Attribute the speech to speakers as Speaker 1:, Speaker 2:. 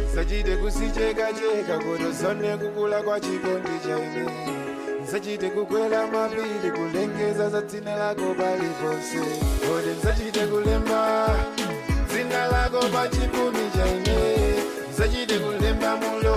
Speaker 1: nsachite kusichekacheka kutozone kukula kwa chikondi chaine nsachite kukwela mapiri kulengeza za dzina lako paliponse kodi nsachite kulemba dzina lako pa chipumi chaine nsachite kulemba mulo